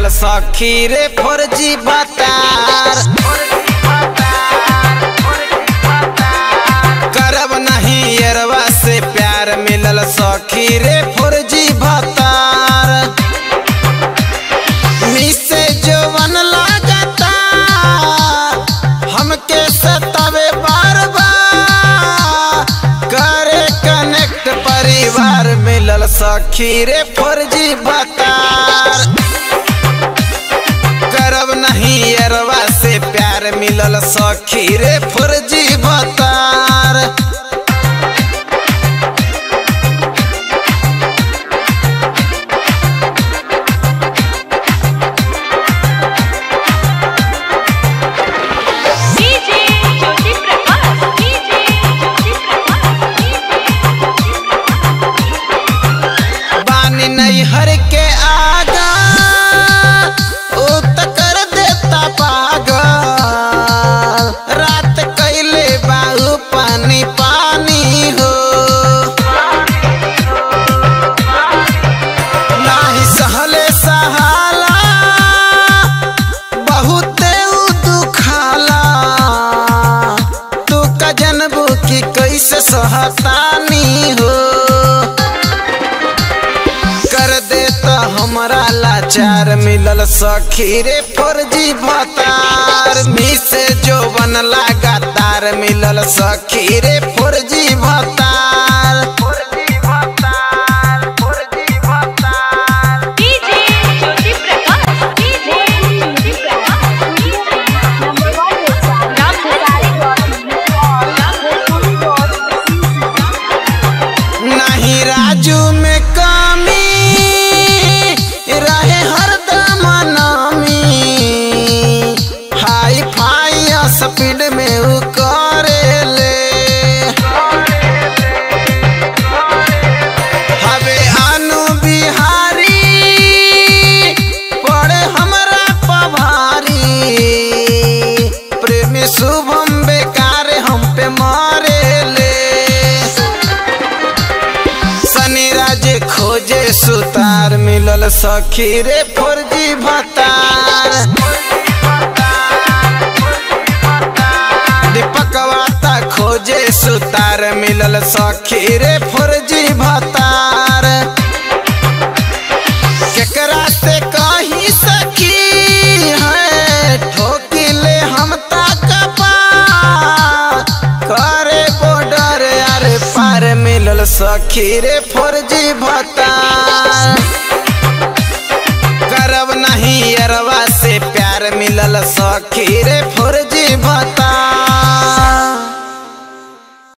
सखी रे फौजी बतार करब नहीं यरवा से प्यार मिलल सखी रे फौजी बतार मिसे जवन लागता हमके सतावे बार बार करे कनेक्ट परिवार मिलल सखी रे फौजी बतार करब नहीं अरवा से प्यार मिलल सखी रे फौजी बतार डीजे ज्योति प्रकाश डीजे ज्योति प्रकाश बानी नहीं हर के आगा ओ त कर देता पागल रात कैले बाहू पानी पानी हो नाही सहले सहाला बहुते उ दुखाला तू का जनबू की कैसे सहतानी हो कर देता हमरा लाचार मिलल सखी रे फौजी भतार मिसे जोवन लगातार मिलल सखी रे फौजी भतार फौजी भतार फौजी भतार डीजे ज्योति प्रकाश डीजे ज्योति नहीं राजू में कमी रहे हरदम नामी हाई फाई स्पीड में उ करेले हवे अनु बिहारी पड़े हमरा पभारी प्रेमी शुभम बेकार हम पे मारेले शनि राजे खोजे सुतार मिलल सखी रे फौजी भतार दीपक वाता खोजे सुतार मिलल सखी रे फौजी भतार केकरा से कही सखी है ठोकिले हम तक करे बॉर्डर अरे पार मिलल सखी रे फौजी भतार करब नहीं अरवा से प्यार मिलल सखी रे फौजी